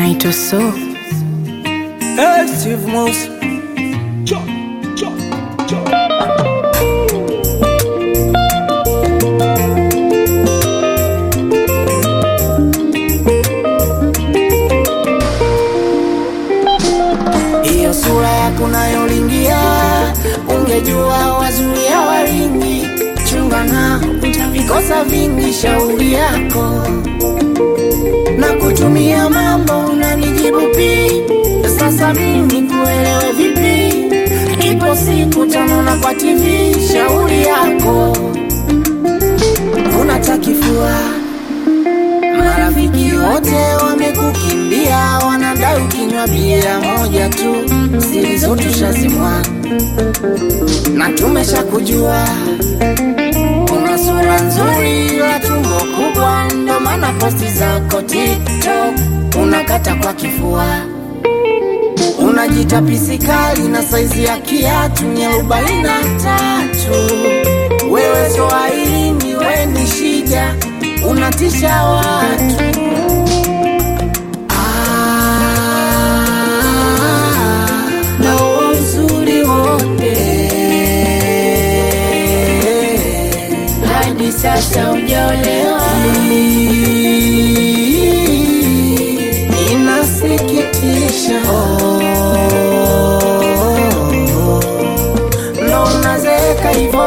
naitwa So. Hey, Steve Mouse. Hiyo sura yako nayolingia, ungejua wazuri hawaringi. Chunga na utavikosa vingi, shauri yako na kutumia mambo unanijibu pi. Sasa mimi kuelewe vipi? Ipo siku tanona kwa TV, shauri yako unatakifua Marafiki wote wamekukimbia, wanadai ukinywa bia moja tu, siri zote shazimwa na tumeshakujua. Una sura nzuri la tumbo kubwa, ndo maana posti zako TikTok unakata kwa kifua. Unajita pisikali na saizi ya kiatu ni arobaini na tatu. Wewe Swahilini, we ni shida, unatisha watu. Ah, na huo uzuri wote hadi sasa hujaolewa. Inasikitisha ndo unazeeka hivo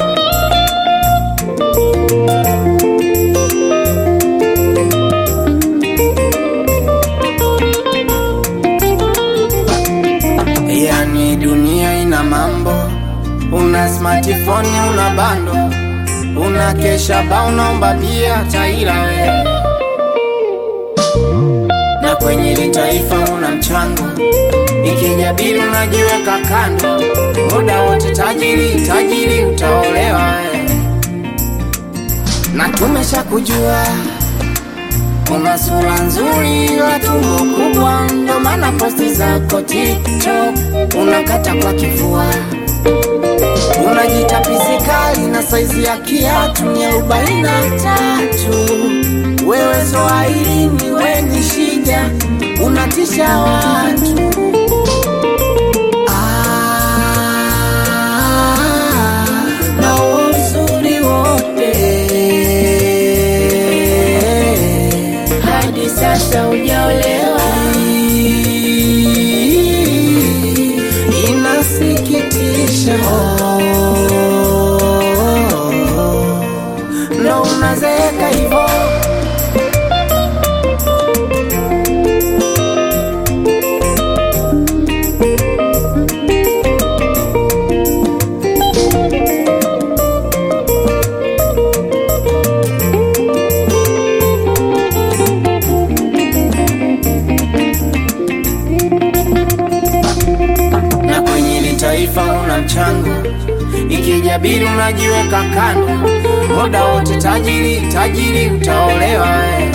Yani dunia ina mambo, una smartphone, una bando, una kesha ba, unaomba bia taira we, na kwenye hili taifa una mchango, ikijabili unajiweka kando, muda wote tajiri tajiri, utaolewa we, na tumeshakujua una sura nzuri la tumbo kubwa, ndo maana posti zako TikTok unakata kwa kifua. Unajita pisikali na saizi ya kiatu ni arobaini na tatu. Wewe Swahilini, we ni shida, unatisha watu. Ah, na uzuri wote hadi sasa hujaolewa. Inasikitisha, ndo unazeeka hivo. na kwenye hili taifa una mchango, ikijabili unajiweka kando, muda wote tajiri tajiri, utaolewa we.